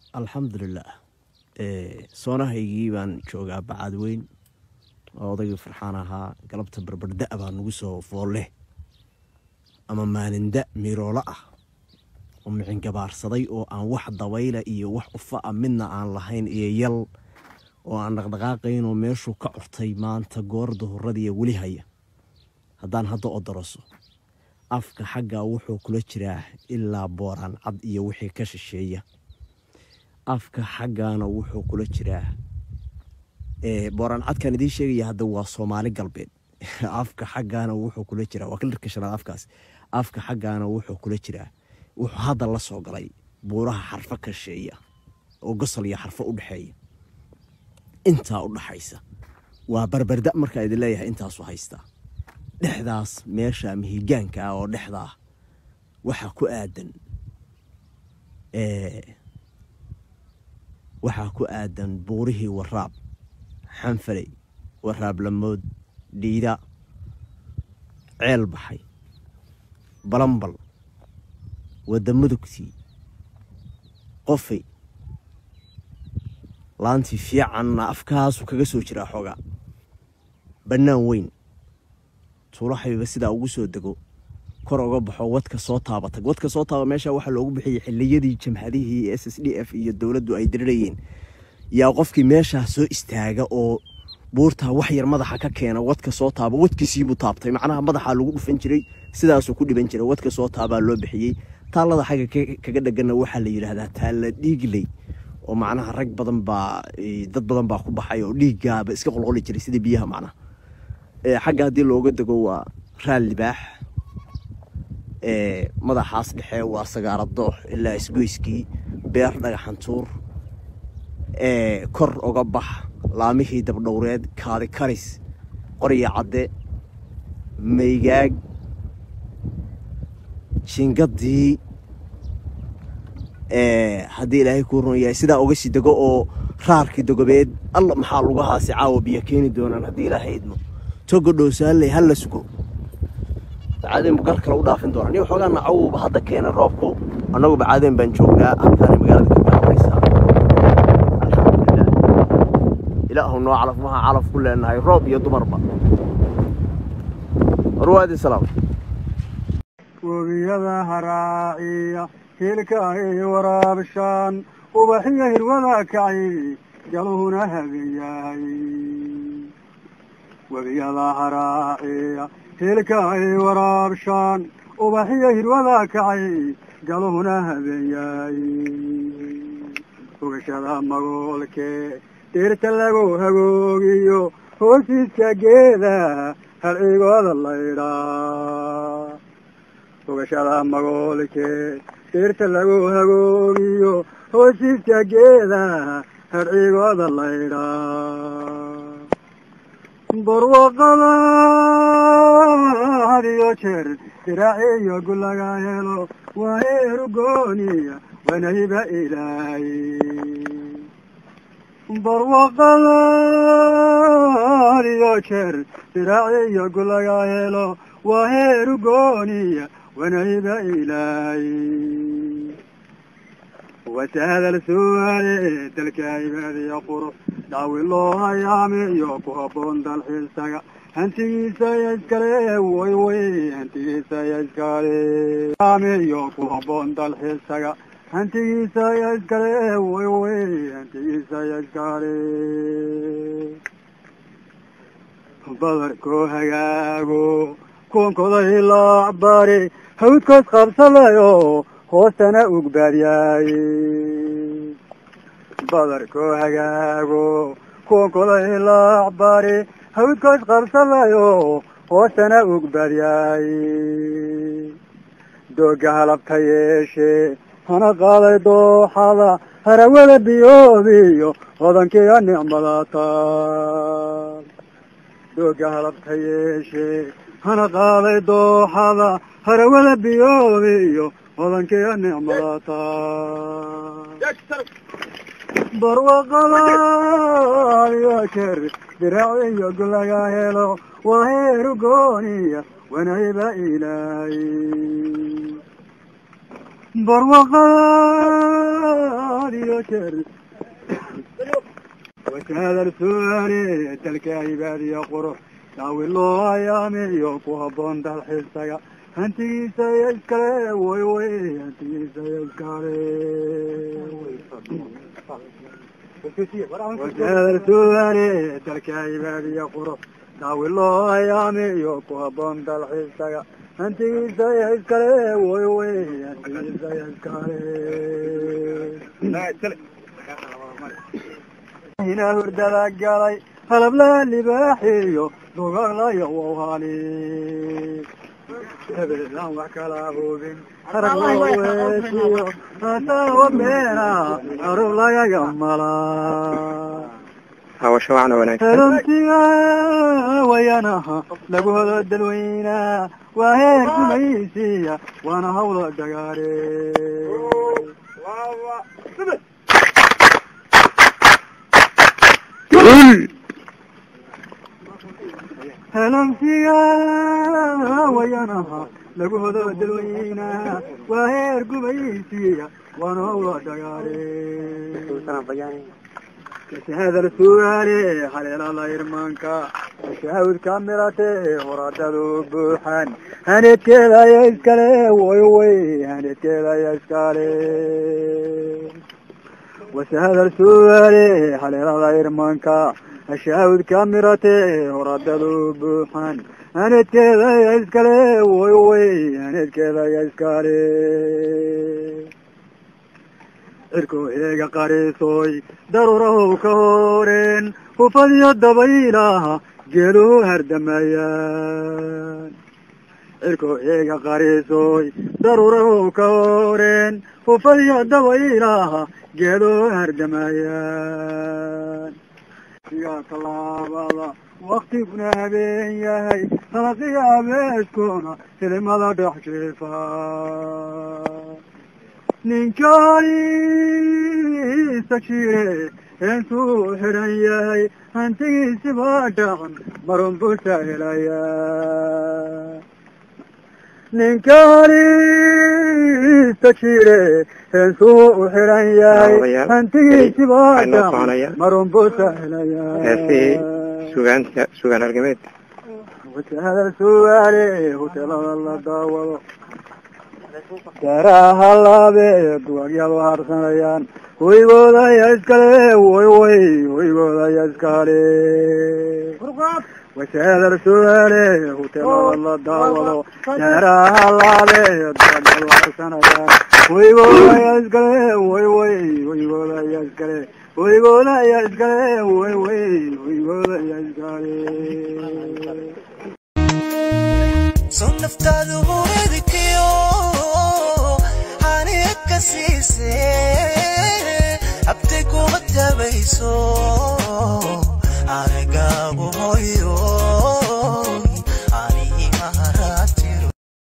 alxamdulilah soonahaygii baan joogaa bacaad weyn oo odaygii farxaan ahaa galabta barbardha baa nagu soo foolle ama maalinda miroolo ah oo micingabaarsaday oo aan wax dabayla iyo wax ufa a midna aan lahayn iyo yal oo aan dhaqdhaqaaqayn oo meeshuu ka curtay maanta goor duhuradiiyo weli haya haddaan hadda odoroso afka xaggaa wuxuu kula jiraa ilaa booraan cad iyo wixii ka shisheeya afka xaggaana wuxuu kula jiraa booraan cadkaan idiin sheegaya hadda waa soomaali galbeed afka xaggaana wuxuu kula jiraa waa kalarka shanaad afkaas afka xaggaana wuxuu kula jiraa wuxuu hadda la soo galay buuraha xarfo ka shisheeya oo gosol iyo xarfo u dhexeeya intaa u dhaxaysa waa barbarda markaa idin leeyahay intaasu haystaa dhexdaas meesha mihigaanka ah oo dhexdaa waxaa ku aadan waxaa ku aadan buurihii waraab xanfaley waraab lamood dhiida ceel baxay balambal wadda mudugtii qofay laantii fiicanna afkaasuu kaga soo jiraa xoogaa bannaan weyn tuulaxayba sidaa ugu soo dego kor uga baxo wadka soo taabatag wadka soo taaba meesha waxaa loogu bixiyey xiliyadii jamhadihii s s d f iyo dowladdu ay dirirayeen yaa qofkii meeshaa soo istaaga oo buurtaa wax yar madaxa ka keena wadka soo taaba wadkiisiibuu taabtay macnaha madaxaa lagu dhufan jiray sidaasuu ku dhiban jiray wadka soo taabaa loo bixiyey taallada xagga kaga dheganna waxaa la yidhaahdaa taalla dhiigley oo macnaha rag badan baa dad badan baa ku baxay oo dhiiggaaba iska qolqoli jiray sida biyaha macnaha xagga haddii looga dego waa raal libaax madaxaas dhexe waa sagaara doox ilaa isgoyskii beer dhagaxantuur kor oga bax laamihii dabdhowreed kaadi karis qorya cadde maygaag jingadii haddii ilaahay kuu run yahay sidaa uga sii dego oo raarkii dogobeed alla maxaa lugahaasi caawa biyo keeni doonaan haddii ilaahay idmo togo dhowsaaley halla sugo bacaadeen bu gar kale u dhaafin doonaa nin waxoogaa nacawuba hadda keena roobku annagu bacaadeen baan joognaa halkaanay magaalada ka bilaabanaysaa alxamdulilah ilaahu noo calaf maha calaf ku leenahay roob iyo dumarba warwaadi salaam webiyada haraaciya hilka ay waraabshaan ubaxiyo hirwada kacay jaluhuna habeyahay webiyada haraaciya hilka ay waraabshaan ubaxiyo hirwada kacay galuhuna habeeyaay hogashada magoolkee dhirta lagu hagoogiyo hoosiiska geeda halcigooda laydhaa hogashada magoolkee dhirta lagu hagoogiyo hoosiiska geeda halcigooda laydhaa barwaqada hadiyo jeer diraaciyo gulaga helo waa heeru gooniya wanayba ilaahay barwaqada hadiyo jeer diraaciyo gulaga helo waa heeru gooniya wanayba ilaahay watahadal su'aale dalka ibaadiya qurux daawi loo hayaamiyo ku habboon dalxiisaga hantigiisa ya iskale way way hantigiisa ya iskale hayaamiyo ku habboon dalxiisaga hantigiisa ya iskale way way hantigiisa ya iskale badarkoo hagaago kuwankoday laacbari hawdkoos qabsadayo hoostana ugbaadyaay badarkoo hagaago kuwankoday laacbari hawdkoos qabsadayo hoostana ugbaadyaay dooga halabka yeeshe hana qaaday dooxada harawada biyoobiyo hodankiga nicmadata dooga halabka yeeshe hana qaaday dooxada harawada biyoobiyo hodankiga nicmadata barwaqada iyo jeer diraaciyo gulaga helo waa heeru gooniya wanayba ilaahay barwaqada iyo jeer wajahada su'aale dalka cibaadiya qurux daawi loo ayaamiyo ku habboon dalxiisaga hantigiisa iyo iskale way way hantigiisa iyo iskale wajahada su'aale dalka cibaadiya qurux daawi loo ayaamiyo ku habboon dalxiisaga hantigiisa iyo iskale way way hantigiisa iyo iskale hina hurdada galay halabla libaaxiyo dugalaya wawhali hebelaan wax kala hubin haragweesiyo asawa beena arub lagaga mala hawasho wacna wanaagsan helontiga wayanaha lagu hodo dalweynaa waa heer gumaysiya waana hawla dagaare helontiga wayanaha lagu hodo dalweynaa waa heer gumaysiya waana hawla dagaare hada su'aale haleelala irmaanka shaawidka mirate horadadu buuxan haneedkeeda aya iskale way way haneedkeeda aya iskale wasahada su'aale haleelala irmaanka shaawidka mirate horadadu buuxan haneedkeeda aya iskale way way haneedkeeda aya iskale cirkuu eega qariisooy daruurahow ka horeen hufadiyo dabaylaha geeluhu hardamayaan cirkuu eega qariisooy daruurahow ka horeen hufadiyo dabaylaha geeluhu hardamayaan sigaa tallaabada waktiguna habeen yahay salaqiya abeeskuna filimada dhex jiifa ninkaisa jire heensuu xidhan yahay hantigiisi baa dhacan marun busa helaya ninkaisa jire heensuu u xidhan yahay hantigiisi baa dhacan marun busa helaya heesihii sugaanta sugaan argameed wajahada su'aale hotelada la daawado daraha laabe duwagyadu harsanayaan hoygooda aya iskale way way hoygooda aya iskale wajahada su'aale hotelada la daawado daraha laabe duwagyadu harsanayaan hoygooda aya iskale way way hoygooda aya iskale hoygooda aya iskale way way hoygooda aya iskale soo naftaadu hooyada